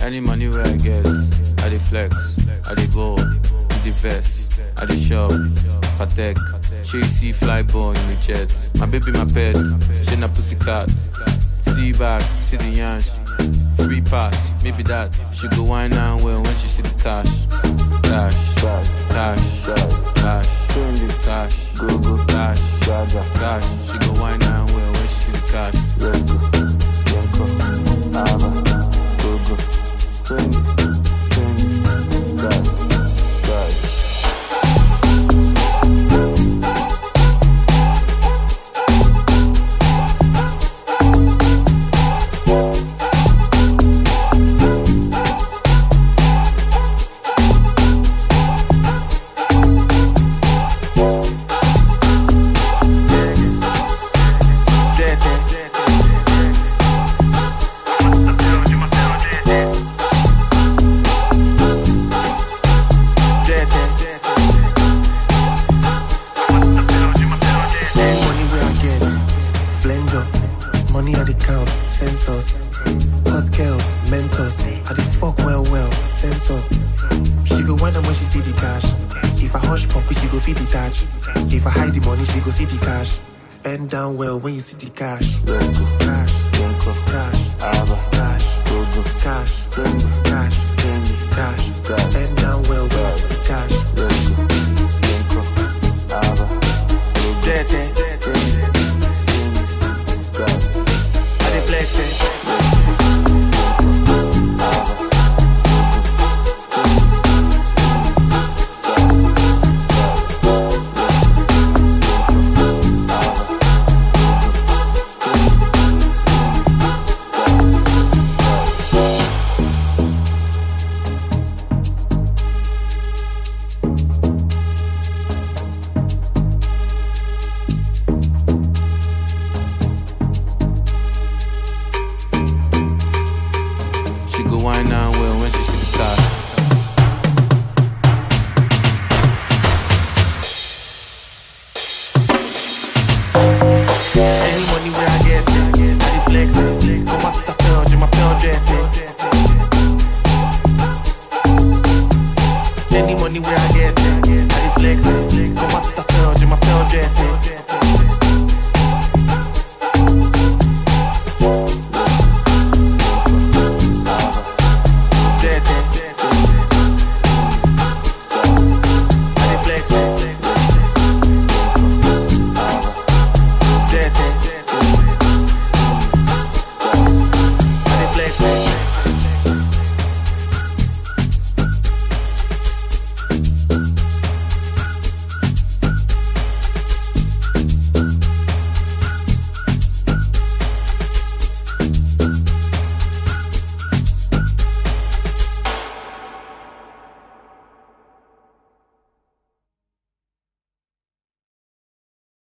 Any money where I get, I dey flex, I dey ball, with the vest, I dey shop, patek. She see fly ball in the jet. My baby, my pet, she na pussycat. See back, see the yansh. Free pass, maybe that. She go wine and well when she see the cash. Cash, cash, cash, cash, cash, go go cash, cash. She go wine and well when she see the cash. Any money where I get, Flender, money at the count, sensors, hot girls, mentors, I the fuck well well, sensor. She go wonder when she see the cash. If I hush pop, she go feel the touch. If I hide the money, she go see the cash. Bend down well when you see the cash. Cash, cash, cash, cash, cash, cash. Bend down well when you see the cash. Dirty. I dey flex it. She go wine and well when she see the cash. Any money where I get, I dey flex it. For my